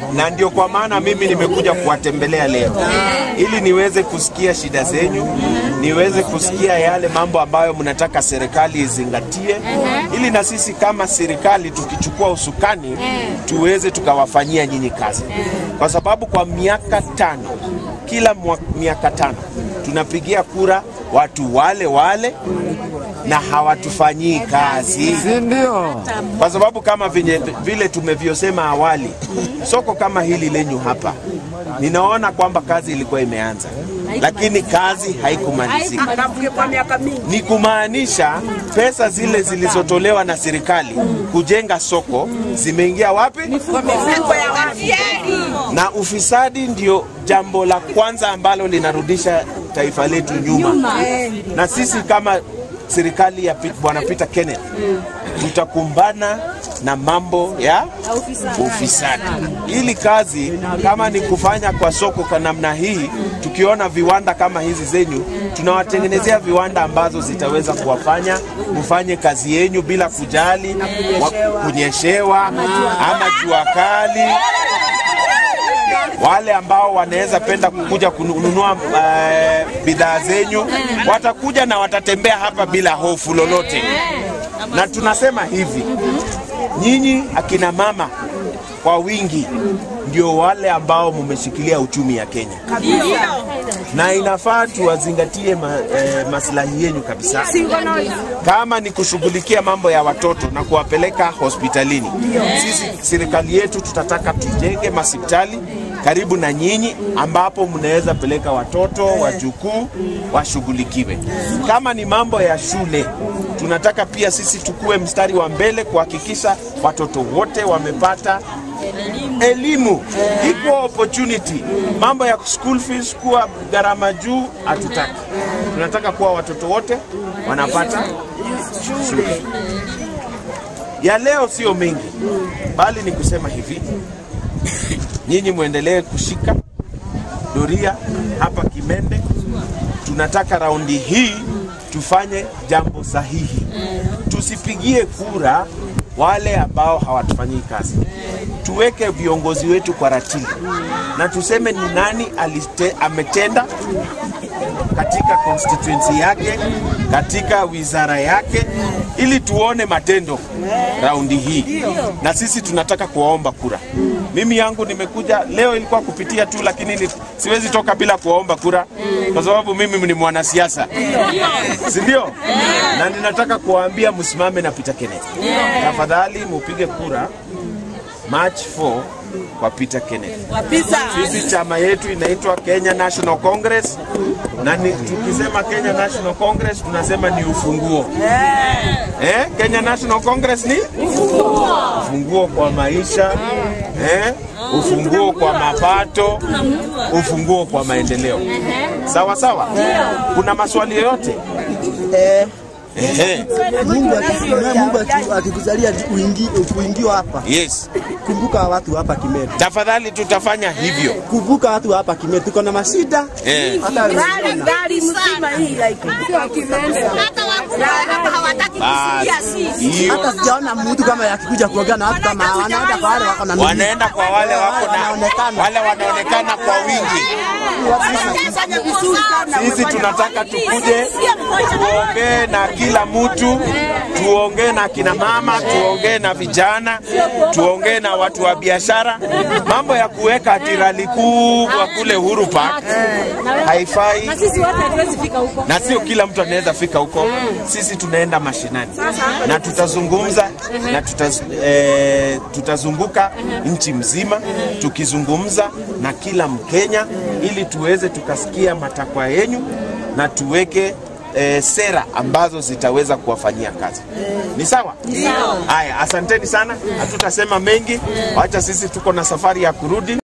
na ndio kwa maana mimi nimekuja kuwatembelea leo ili niweze kusikia shida zenyu, niweze kusikia yale mambo ambayo mnataka serikali izingatie, ili na sisi kama serikali tukichukua usukani tuweze tukawafanyia nyinyi kazi, kwa sababu kwa miaka tano, kila mwa- miaka tano tunapigia kura watu wale wale na hawatufanyii kazi si ndio? kwa sababu kama vile, vile tumevyosema awali, soko kama hili lenyu hapa, ninaona kwamba kazi ilikuwa imeanza, lakini kazi haikumalizika. kwa miaka mingi. Ni kumaanisha pesa zile zilizotolewa na serikali kujenga soko zimeingia wapi? Mifuko ya watu. Na ufisadi ndio jambo la kwanza ambalo linarudisha taifa letu nyuma, na sisi kama serikali ya Pit- Bwana Peter Kenneth tutakumbana na mambo ya ufisadi. Ili kazi kama ni kufanya kwa soko kwa namna hii, tukiona viwanda kama hizi zenyu, tunawatengenezea viwanda ambazo zitaweza kuwafanya mufanye kazi yenyu bila kujali wa- kunyeshewa ama jua kali wale ambao wanaweza penda kukuja kununua eh, bidhaa zenyu watakuja na watatembea hapa bila hofu lolote. Na tunasema hivi, nyinyi akina mama kwa wingi ndio wale ambao mumeshikilia uchumi ya Kenya, na inafaa tuwazingatie ma, eh, maslahi yenyu kabisa kama ni kushughulikia mambo ya watoto na kuwapeleka hospitalini. Sisi serikali yetu tutataka tujenge hospitali karibu na nyinyi, ambapo mnaweza peleka watoto wajukuu washughulikiwe. Kama ni mambo ya shule, tunataka pia sisi tukue mstari wa mbele kuhakikisha watoto wote wamepata elimu, equal opportunity. Mambo ya school fees kuwa gharama juu hatutaki. Tunataka kuwa watoto wote wanapata shule. Ya leo sio mengi, bali ni kusema hivi, nyinyi mwendelee kushika doria hapa Kimende. Tunataka raundi hii tufanye jambo sahihi, tusipigie kura wale ambao hawatufanyii kazi. Tuweke viongozi wetu kwa ratili na tuseme ni nani alite, ametenda katika constituency yake, katika wizara yake, ili tuone matendo raundi hii, na sisi tunataka kuwaomba kura. Mimi yangu nimekuja leo, ilikuwa kupitia tu, lakini ni, siwezi toka bila kuwaomba kura kwa sababu mimi ni mwanasiasa, si ndio? Na ninataka kuwaambia msimame na Peter Kenneth, tafadhali mupige kura March 4 kwa Peter Kenneth. Kabisa. Sisi chama yetu inaitwa Kenya National Congress, na ni, tukisema Kenya National Congress tunasema ni ufunguo eh? Kenya National Congress ni ufunguo kwa maisha eh? ufunguo kwa mapato, ufunguo kwa maendeleo. Sawa sawa. Kuna maswali yoyote? Ehe. Mungu akikujalia Mungu aki- akikujalia uingi- uingiwa hapa, Yes. kumbuka watu hapa Kimeru, Tafadhali tutafanya hivyo. kumbuka watu hapa Kimeru, tuko na mashida Eh. hata Gari gari mzima hii like sio Kimende. hata wakubwa hapa hawataki Basi, kusikia sisi. hiyo hata sijaona mtu kama yakikuja kuongea na watu kama hawa, wanaenda kwa wale wako na mili. wanaenda kwa wale wako na Wanaonekana. wale wanaonekana kwa wingi. Fanya vizuri sana. Sisi tunataka tukuje tuongee na kila mtu, tuongee na kina mama, tuongee na vijana, tuongee na watu wa biashara. Mambo ya kuweka ati rali kubwa kule Uhuru Park haifai, Sisi wote hatuwezi fika huko. na sio kila mtu anaweza fika huko. Sisi tunaenda mashinani na tutazungumza na tutaz, eh, tutazunguka nchi mzima tukizungumza na kila Mkenya ili tuweze tukasikia matakwa yenyu na tuweke eh, sera ambazo zitaweza kuwafanyia kazi. Ni sawa? Haya, asanteni sana. Hatutasema mengi, wacha sisi tuko na safari ya kurudi.